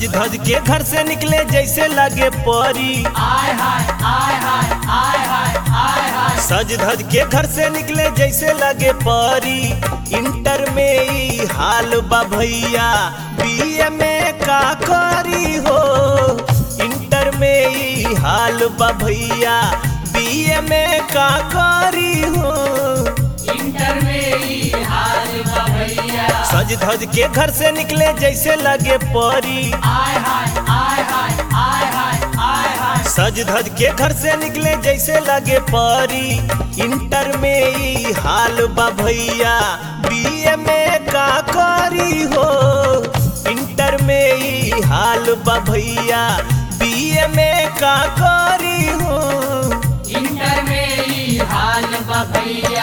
धज के घर से निकले जैसे लगे परी आय हाय आय हाय आय हाय आय हाय सज धज के घर से निकले जैसे लगे परी इंटर में ई हाल बा भैया बीए में का करी हो इंटर में ई हाल बा भैया बीए में का करी हो इंटर में ही हाल बा भैया सज धज के घर से निकले जैसे लगे परी आय हाय आय हाय आय हाय आय हाय सज धज के घर से निकले जैसे लगे परी इंटर में ई हाल बा भैया बीए में का करी हो इंटर में ई हाल बा भैया बीए में का करी हो इंटर में ही हाल बा भैया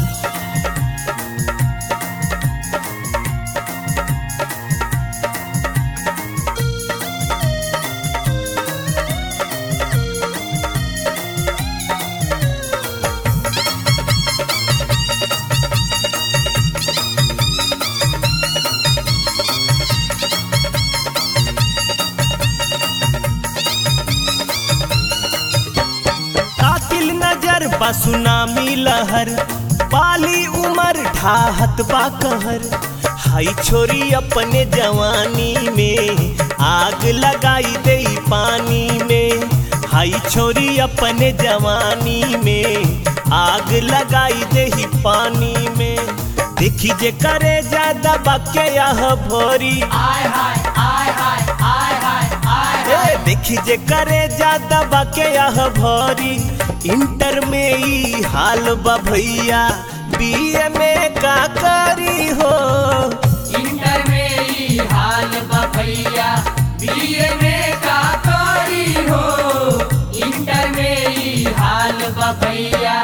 कातिल नजर बा सुनामी लहर पाली उमर ढाहत बा कहर हाई छोरी अपने जवानी में आग लगाई दे पानी में हाई छोरी अपने जवानी में आग लगाई दे पानी में देखी जे करे ज्यादा बाके यह भोरी आय हाय आय हाय आय हाय आय हाय ए, देखी जे करे ज्यादा बाके यह भरी इंटर में ई हाल बा भैया बीए में का करी हो इंटर में ही हाल बा भैया बीए में का करी हो इंटर में ही हाल बा भैया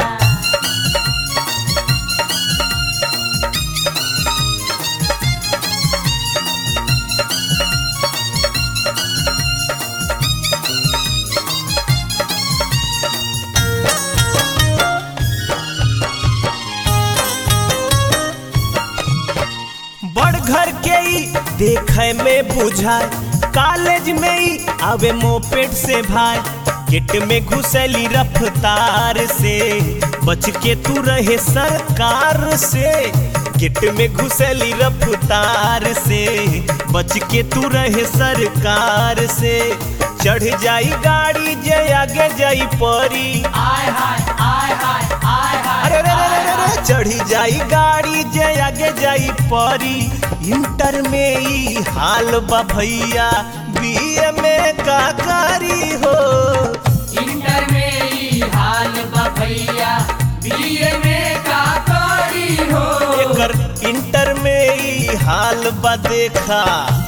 बड़ घर के ई देखे में बुझाए कॉलेज में ई आवे मोपेट से भाई गेट में घुसली रफ्तार से बच के तू रहे सरकार से गेट में घुसली रफ्तार से बच के तू रहे सरकार से चढ़ जाई गाड़ी जे आगे जाई परी आय हाय आय हाय आय हाय अरे रे रे रे रे चढ़ी जाई गाड़ी जे आगे जाई परी इंटर में ई हाल बा भैया बीए में का करी हो इंटर में ही हाल बा भैया बीए में का करी हो एकर इंटर में ई हाल बा देखा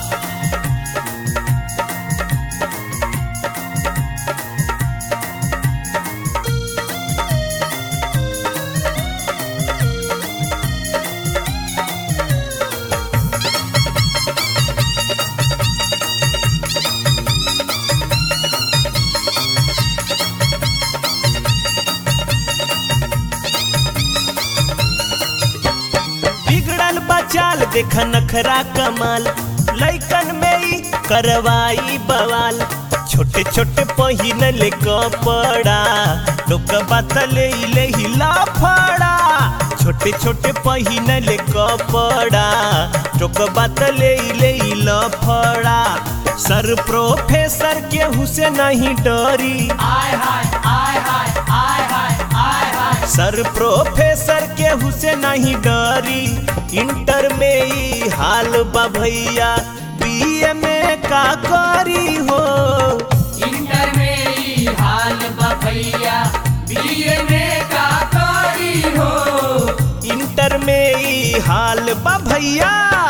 बिगड़ल बचाल देख नखरा कमाल लैकन में ई करवाई बवाल छोटे छोटे पहिनले कपड़ा लोग बात ले ले लाफड़ा छोटे छोटे पहिनले कपड़ा लोग बात ले ले लफड़ा सर प्रोफेसर केहू से नहीं डरी आय हाय आय हाय आय हाय आय हाय सर प्रोफेसर केहू से नहीं डरी इंटर में ई हाल बा भैया बीए में का करी हो इंटर में ही हाल बा भैया बीए में का करी हो इंटर में ई हाल बा भैया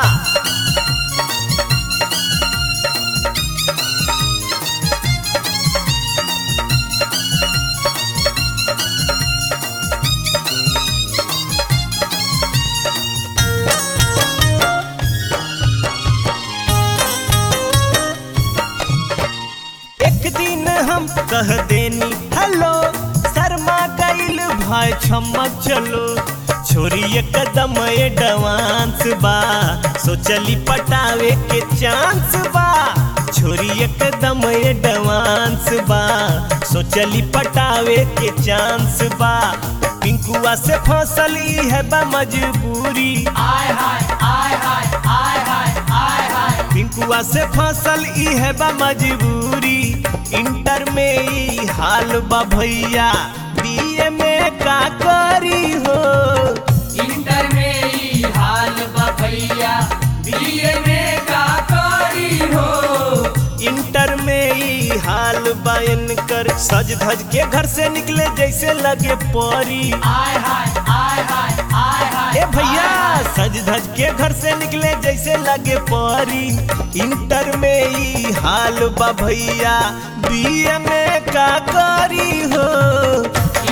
एक दिन हम कह देनी हेलो शर्मा गईल भाई क्षमा चलो छोरी कदम एडवांस बा सोचली पटावे के चांस बा छोरी एकदम एडवांस बा सोचली पटावे के चांस बा पिंकुआ से फसल ई है बा मजबूरी आय हाय आय हाय आय हाय आय हाय पिंकुआ से फसल ई है बा मजबूरी इंटर में ई हाल बा भैया बीए में का करी हो इंटर में ई हाल बा भैया बीए में का करी हो इंटर में ई हाल बा इनकर सज धज के घर से निकले जैसे लगे परी आय हाय आय हाय आय हाय ए भैया सज धज के घर से निकले जैसे लगे परी इंटर में ई हाल बा भैया बीए में का करी हो